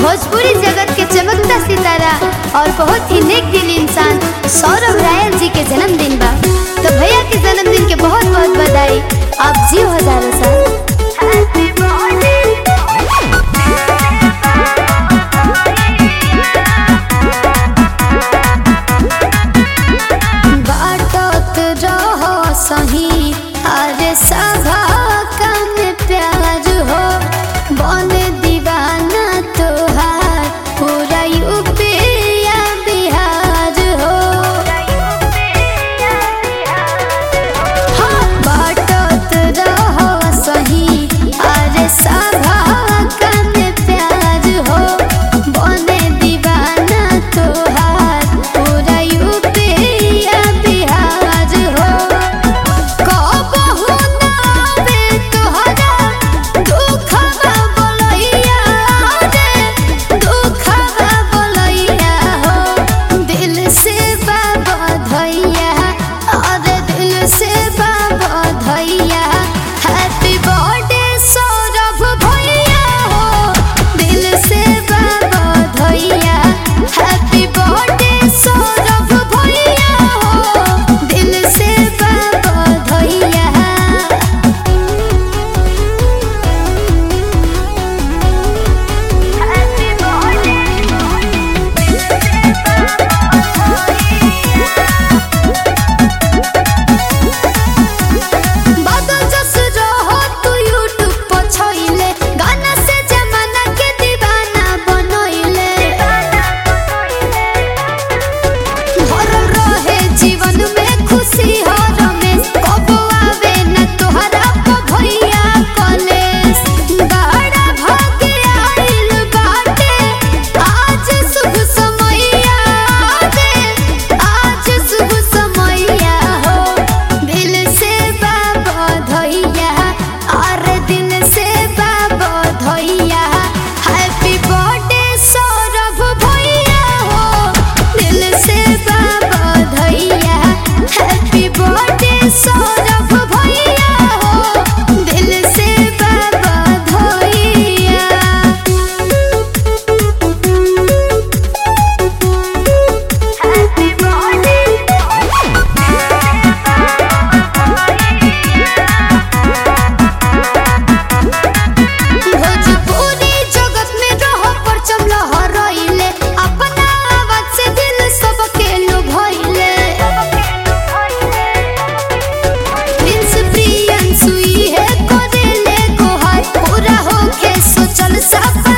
भोजपुरी जगत के चमकता सितारा और बहुत ही नेक दिल इंसान सौरभ रायल जी के जन्मदिन बा तो भैया के जन्मदिन के बहुत बहुत बधाई आप जियो हजारों साल बाटत रहो सही अरे सभा कम प्यार हो बने दीवाना तोहार पूरा यूपी या बिहार हो हाँ, बाटत रहो सही अरे सभा कम प्यार हो बने दीवाना तोहार पूरा यूपी या बिहार हो कबहू ना आवे तोहरा दुखवा बोलैया रे दुखवा बोलैया हो दिल से बाबा धैया अरे दिल से बाबा धैया हैप्पी बर्थडे सौरभ भैया हो दिल से बाबा धैया हैप्पी बर्थडे सौरभ भैया हो दिल से बाबा धैया बादल जस रहो तू यूट्यूब पर छइले गाना से जमाना के दीवाना बनइले भरल रहे जीवन में खुशी हर रमेश कबो आवे न तोहरा को भैया कलेश बड़ा भाग्य आइल बाटे आज शुभ समैया आवे आज शुभ समैया हो दिल से बाबा धैया और दिल से बाबा धैया हैप्पी बर्थडे सौरभ भैया हो दिल से बाबा धैया हैप्पी बर्थडे सौरभ भैया हो दिल से बाबा धैया भोजपुरी जगत में रहो परचम लहराइले अपना आवाज से दिल सबके लुभाइले प्रिंस प्रियन सुई है कोरेले गोहार पूरा होके सोचल सपना